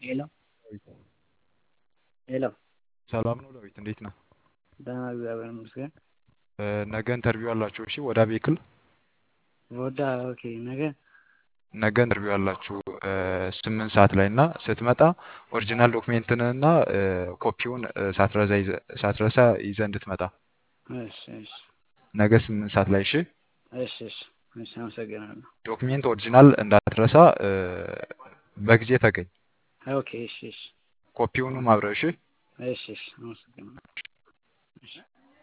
ሄሎ ሄሎ ሰላም ነው ዳዊት፣ እንዴት ነህ? ደህና እግዚአብሔር ይመስገን። እ፣ ነገ ኢንተርቪው አላችሁ? እሺ፣ ወደ ቤክል ወዳ ኦኬ። ነገ ነገ ኢንተርቪው አላችሁ እ፣ ስምንት ሰዓት ላይ እና ስትመጣ ኦሪጂናል ዶክሜንትንና እ፣ ኮፒውን እ፣ ሳትረሳ ይዘህ ሳትረሳ ይዘህ እንድትመጣ እሺ እሺ ነገ ስምንት ሰዓት ላይ እሺ። እሺ እሺ እሺ፣ አመሰግናለሁ። ዶክሜንት ኦሪጂናል እንዳትረሳ እ፣ በጊዜ ተገኝ። ኦኬ እሺ እሺ ኮፒውንም አብረህ እሺ። እሺ እሺ፣ አመሰግናለሁ። እሺ